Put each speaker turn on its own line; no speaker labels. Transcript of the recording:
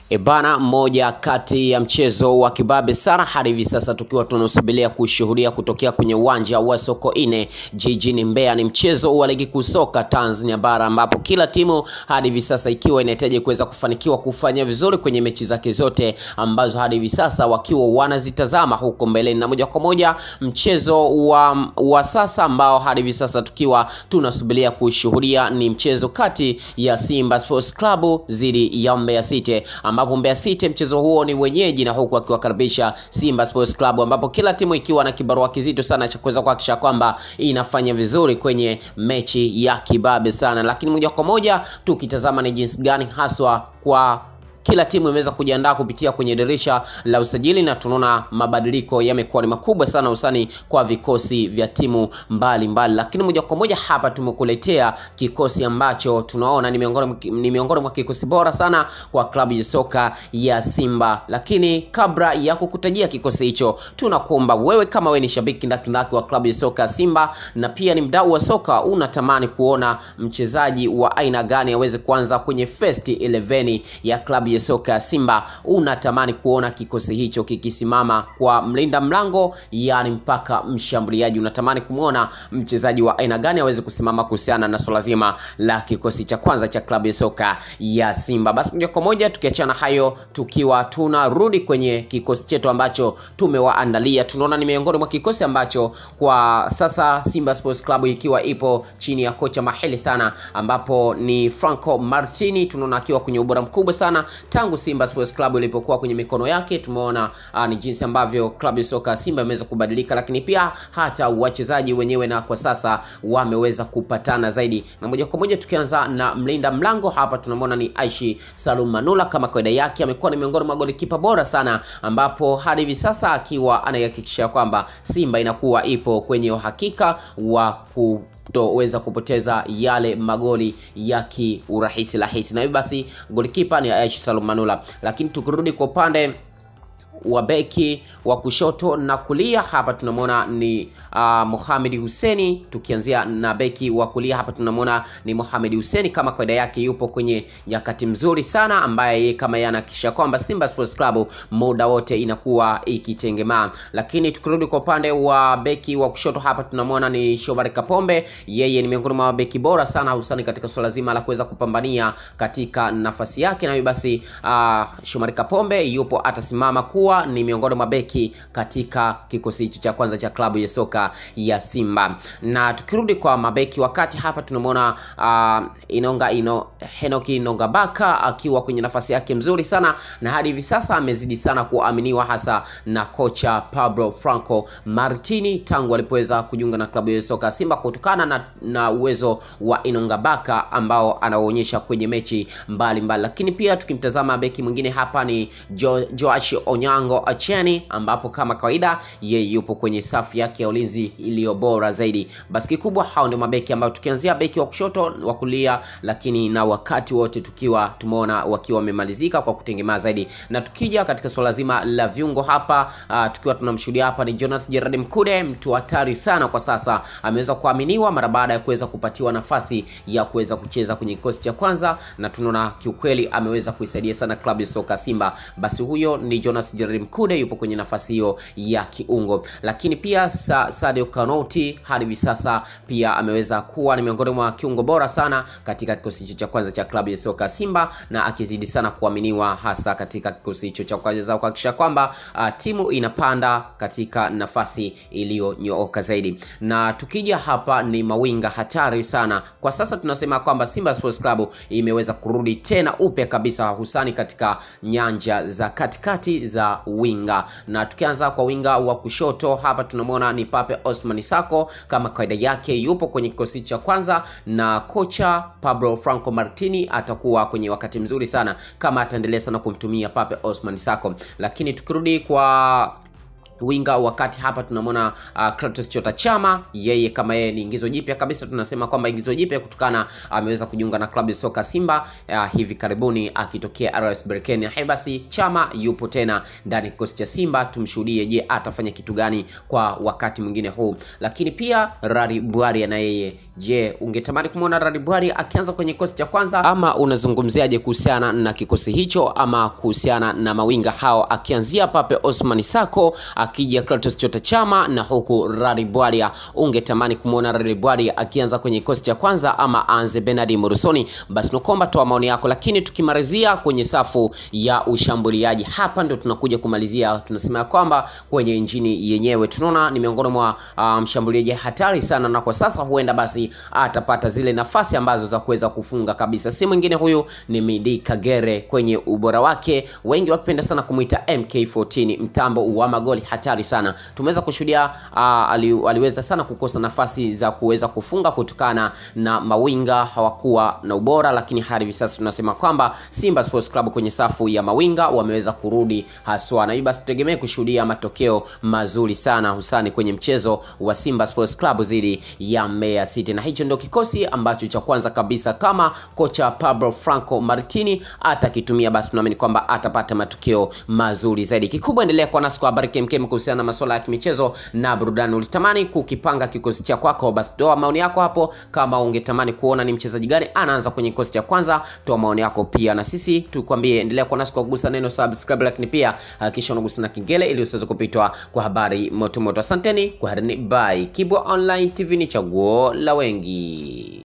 Ebana, moja kati ya mchezo wa kibabe sana hadi hivi sasa tukiwa tunasubiria kushuhudia kutokea kwenye uwanja wa Sokoine jijini Mbeya. Ni mchezo wa ligi kuu soka Tanzania bara ambapo kila timu hadi hivi sasa ikiwa inahitaji kuweza kufanikiwa kufanya vizuri kwenye mechi zake zote ambazo hadi hivi sasa wakiwa wanazitazama huko mbeleni, na moja kwa moja mchezo wa, wa sasa ambao hadi hivi sasa tukiwa tunasubiria kushuhudia ni mchezo kati ya Simba Sports Club dhidi ya Mbeya City ambapo Mbeya City mchezo huo ni wenyeji na huku akiwakaribisha Simba Sports Club, ambapo kila timu ikiwa na kibarua kizito sana cha kuweza kuhakikisha kwamba inafanya vizuri kwenye mechi ya kibabe sana. Lakini moja kwa moja tukitazama ni jinsi gani haswa kwa kila timu imeweza kujiandaa kupitia kwenye dirisha la usajili na tunaona mabadiliko yamekuwa ni makubwa sana usani kwa vikosi vya timu mbalimbali mbali. Lakini moja kwa moja hapa tumekuletea kikosi ambacho tunaona ni miongoni ni miongoni mwa kikosi bora sana kwa klabu ya soka ya Simba. Lakini kabla ya kukutajia kikosi hicho, tunakuomba wewe kama wewe ni shabiki ndakindaki wa klabu ya soka ya Simba na pia ni mdau wa soka, unatamani kuona mchezaji wa aina gani aweze kuanza kwenye first 11 ya klabu ya soka ya Simba, unatamani kuona kikosi hicho kikisimama kwa mlinda mlango, yani mpaka mshambuliaji, unatamani kumwona mchezaji wa aina gani aweze kusimama kuhusiana na swala zima la kikosi cha kwanza cha klabu ya soka ya Simba. Basi moja kwa moja tukiachana hayo, tukiwa tunarudi kwenye kikosi chetu ambacho tumewaandalia, tunaona ni miongoni mwa kikosi ambacho kwa sasa Simba Sports Club ikiwa ipo chini ya kocha mahili sana, ambapo ni Franco Martini, tunaona akiwa kwenye ubora mkubwa sana tangu Simba Sports Club ilipokuwa kwenye mikono yake. Tumeona uh, ni jinsi ambavyo klabu ya soka Simba imeweza kubadilika, lakini pia hata wachezaji wenyewe na kwa sasa wameweza kupatana zaidi. Na moja kwa moja tukianza na mlinda mlango hapa, tunamwona ni Aishi Salum Manula, kama kawaida yake amekuwa ni miongoni mwa golikipa bora sana, ambapo hadi hivi sasa akiwa anahakikisha kwamba Simba inakuwa ipo kwenye uhakika wa ku kutoweza kupoteza yale magoli ya kiurahisi rahisi, na hivyo basi golikipa ni Aishi Salum Manula. Lakini tukirudi kwa upande wa beki wa kushoto na kulia hapa tunamwona ni uh, Mohamed Huseni. Tukianzia na beki wa kulia hapa tunamwona ni Mohamed Huseni, kama kawaida yake yupo kwenye nyakati mzuri sana, ambaye kama yeye anahakikisha kwamba Simba Sports Club muda wote inakuwa ikitengemaa. Lakini tukirudi kwa upande wa beki wa kushoto hapa tunamwona ni Shomari Kapombe, yeye ni miongoni mwa beki bora sana hususani katika swala zima la kuweza kupambania katika nafasi yake, na hivyo basi uh, Shomari Kapombe yupo atasimama kuwa ni miongoni mwa beki katika kikosi hicho cha kwanza cha klabu ya soka ya Simba. Na tukirudi kwa mabeki wakati hapa tunamwona uh, Inonga ino, Henoki Inonga Baka akiwa kwenye nafasi yake mzuri sana, na hadi hivi sasa amezidi sana kuaminiwa hasa na kocha Pablo Franco Martini tangu alipoweza kujiunga na klabu ya soka Simba kutokana na, na uwezo wa Inonga Baka ambao anaonyesha kwenye mechi mbalimbali mbali. Lakini pia tukimtazama beki mwingine hapa ni jo, Joash Onyango Acheni ambapo kama kawaida yeye yupo kwenye safu yake ya ulinzi iliyo bora zaidi. Basi kikubwa hao ndio mabeki ambao tukianzia beki wa kushoto, wa kulia, lakini na wakati wote tukiwa tumeona wakiwa wamemalizika kwa kutengemaa zaidi. Na tukija katika swala zima la viungo hapa uh, tukiwa tunamshuhudia hapa ni Jonas Gerard Mkude, mtu hatari sana kwa sasa, ameweza kuaminiwa mara baada ya kuweza kupatiwa nafasi ya kuweza kucheza kwenye kikosi cha kwanza, na tunaona kiukweli ameweza kuisaidia sana klabu ya soka Simba. Basi huyo ni Jonas Gerard Mkude yupo kwenye nafasi hiyo ya kiungo, lakini pia Sa Sadio Kanouti hadi hivi sasa pia ameweza kuwa ni miongoni mwa kiungo bora sana katika kikosi hicho cha kwanza cha klabu ya soka Simba, na akizidi sana kuaminiwa hasa katika kikosi hicho cha kwanza kuhakikisha kwamba uh, timu inapanda katika nafasi iliyonyooka zaidi. Na tukija hapa ni mawinga hatari sana kwa sasa, tunasema kwamba Simba Sports Club imeweza kurudi tena upya kabisa, husani katika nyanja za katikati za winga na tukianza kwa winga wa kushoto hapa tunamwona ni Pape Osman Sako, kama kawaida yake yupo kwenye kikosi cha kwanza, na kocha Pablo Franco Martini atakuwa kwenye wakati mzuri sana kama ataendelea sana kumtumia Pape Osman Sako. Lakini tukirudi kwa winga wakati hapa tunamwona uh, Clatous Chota Chama, yeye kama yeye ni ingizo jipya kabisa, tunasema kwamba ingizo jipya kutokana ameweza kujiunga na klabu ya soka Simba uh, hivi karibuni akitokea RS Berkane. Hai basi Chama yupo tena ndani ya kikosi cha Simba, tumshuhudie, je, atafanya kitu gani kwa wakati mwingine huu. Lakini pia Rari Bwari na yeye, je, ungetamani kumwona Rari Bwari akianza kwenye kikosi cha kwanza ama unazungumziaje kuhusiana na kikosi hicho ama kuhusiana na mawinga hao akianzia Pape Osman Sako akija Clatous Chota Chama na huku Rari Bwalia, ungetamani kumwona Rari Bwalia akianza kwenye kikosi cha kwanza ama aanze Bernard Morusoni? Basi nakomba toa maoni yako, lakini tukimalizia kwenye safu ya ushambuliaji, hapa ndio tunakuja kumalizia. Tunasema kwamba kwenye injini yenyewe tunaona ni miongoni mwa uh, mshambuliaji hatari sana, na kwa sasa huenda basi atapata zile nafasi ambazo za kuweza kufunga kabisa. Si mwingine huyu ni Midi Kagere, kwenye ubora wake wengi wakipenda sana kumwita MK14, mtambo wa magoli hatari sana. Tumeweza kushuhudia uh, ali, aliweza sana kukosa nafasi za kuweza kufunga kutokana na mawinga hawakuwa na ubora, lakini hadi hivi sasa tunasema kwamba Simba Sports Club kwenye safu ya mawinga wameweza kurudi haswa, na hivyo basi tutegemee kushuhudia matokeo mazuri sana husani kwenye mchezo wa Simba Sports Club dhidi ya Mbeya City, na hicho ndio kikosi ambacho cha kwanza kabisa kama kocha Pablo Franco Martini atakitumia, basi tunaamini kwamba atapata matokeo mazuri zaidi. Kikubwa endelea kuwa nasi kwa habari kemkem kuhusiana na masuala ya kimichezo na burudani. Ulitamani kukipanga kikosi cha kwako, basi toa maoni yako hapo. Kama ungetamani kuona ni mchezaji gani anaanza kwenye kikosi cha kwanza, toa maoni yako pia, na sisi tukwambie, endelea kuwa nasi kwa kugusa neno subscribe, lakini pia hakikisha unagusa na kengele ili usiweze kupitwa kwa habari moto moto. Asanteni kwa harini, bye. Kibwa Online TV ni chaguo la wengi.